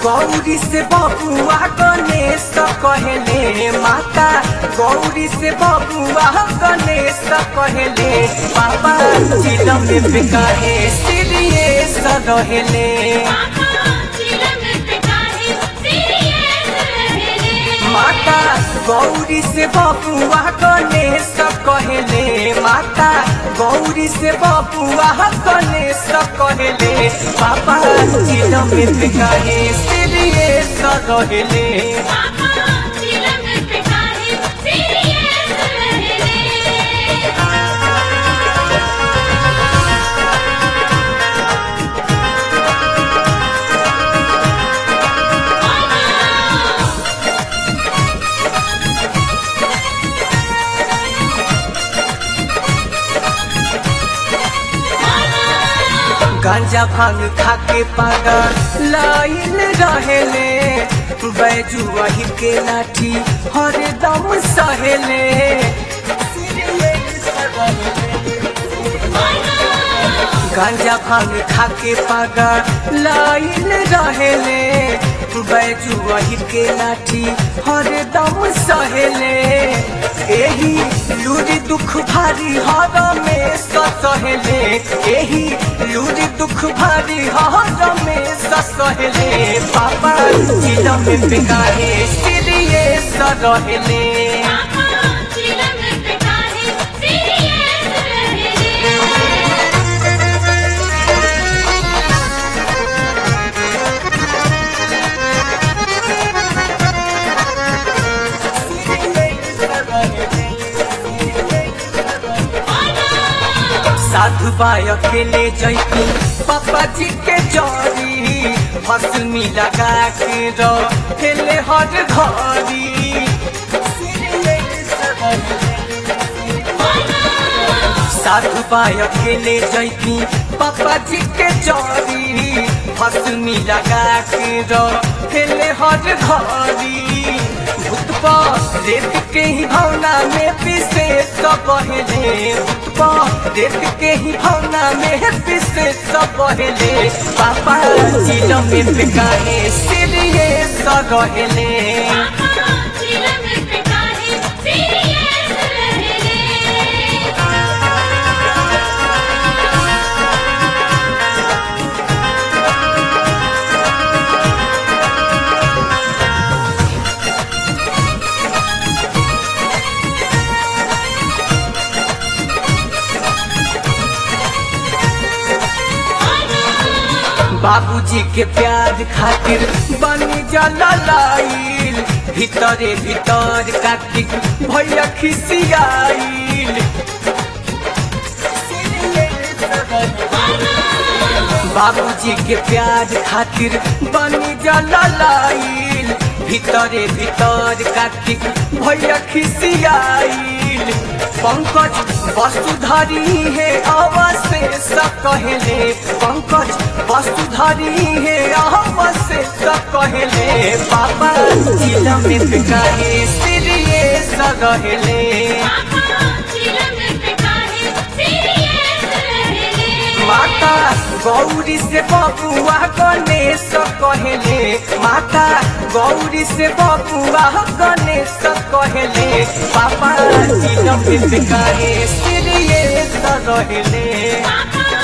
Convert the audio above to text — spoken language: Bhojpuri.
गौरी से बबुआ गणेश कहले माता गौरी से बबुआ गणेश कहले बाबा चिलम में कहे सीरियस रहले माता गौरी से बबुआ गणेश कहले माता गौरी से बबुआ गणेश कहले बाबा चिलम में कहे सीरियस रहले गांजा भांग खाके पागल लाइन रहेले बैजू वही के लाठी हरदम सहेले गांजा भांग खाके पागल लाइन रहेले बैजू वही के लाठी हरदम सहेले एही लूरी दुख भारी हर में सहेले एही लूरी दुख भारी हर में सहेले पापा चिलम में बिकाहे सिरिये सरहेले साधु बाय अकेले जैती पापा जी के जरी हसमी लगा के रेले हर घरी साधु बाय अकेले जैती पापा जी के जरी हसमी लगा के रेले हर घरी भूतपा रेत के ही भावना में पिसे सब पहले भूतपा रेत के ही भावना में पिसे सब पहले पापा चिलो में बिकाहे सिरिये सरहेले बाबूजी के प्यार खातिर बनी जलाइल भीतरे भीतर कार्तिक भैया खिसियाइल बाबूजी के प्यार खातिर बनी जलाइल भीतरे भीतर कार्तिक भैया खिसियाइल पंकज वसुधरी है अवशेष कहले पंकज वसुधरी है अवशेष कहले पापा चिलम कहे सिरिये रहले माता गौरी से बबुआ गणेश कहले माता गौरी से बबुआ गणेश कहले पापा चिलम कहे सिरिये रहले